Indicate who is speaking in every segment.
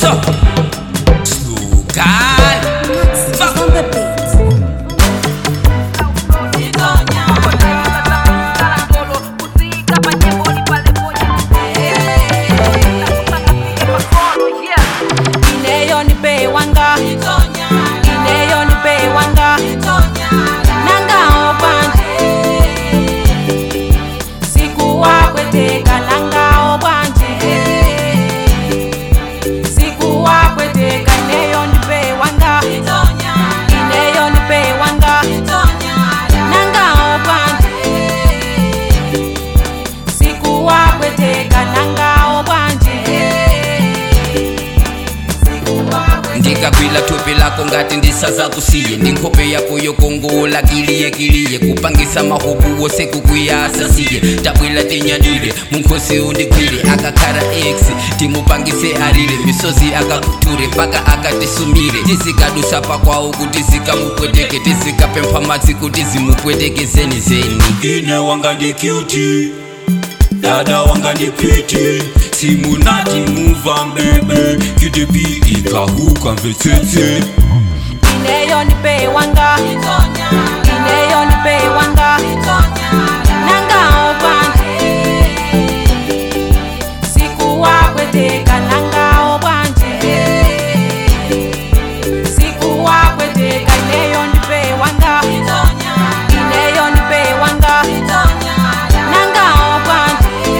Speaker 1: So, slow guy. Fuck.
Speaker 2: on the beat.
Speaker 3: ineyo ndipewanga ineyo ndipewanga nangawo bwanje sikuwakweteka nangawo bwanje sikuwakweteka ineyo ndipewanga ineyo ndipewanga nangawo bwanje sikuwakweteka nangawo bwanje
Speaker 1: ndikagwila thupi lako ngati ndisaza kusiye ndi nkhope yako yokongola kiliye kiliye kupangisa mahubu wose kukuyasa siye tabwila tinyadile munkhosi undigwile akakhala x timupangise alile misozi akakuture mpaka akatisumire tizikadusa pakwawo kuti zikamupweteke tizikapempha madzi kuti zimupwetekezeni zeni
Speaker 4: ine wanga ndi cuti dada wanga ndi piti simunati muva mbebe kidebi ikahuka mvetsetse
Speaker 3: ineyo ndipewanga ineyo ndipewanga nangawo bwanje sikuwakweteka nangawo bwanje sikuwakweteka ineyo ndipewanga ineyo ndipewanga nangawo bwanje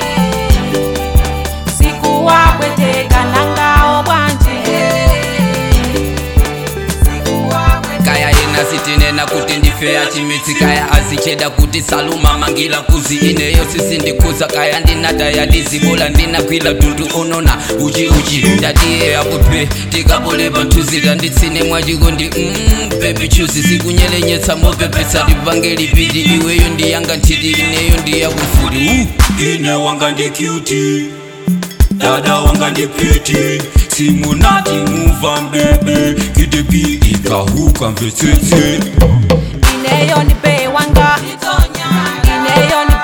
Speaker 3: sikuwakweteka nangawo bwanje
Speaker 1: kaya yena sitinena kuti ndife achimitsi kaya azicheda kuti saluma mangila kuzi ineyo sisindikhuza kaya ndinata yadizibola ndinagwila tundu onona uchi uchi ndatiye apupe tikapole panthuzi tanditsine mwachiko ndi mm, baby chuzi sikunyelenyetsa mopepetsa tipange lipiti iweyo ndiyanga nthiti ineyo ndiyakufuli uh.
Speaker 4: ine wanga ndi cuti dada wanga ndi piti simunati muva mbebe kidebi ikahuka mvetsetse
Speaker 3: ineyo ndipewanga ineyo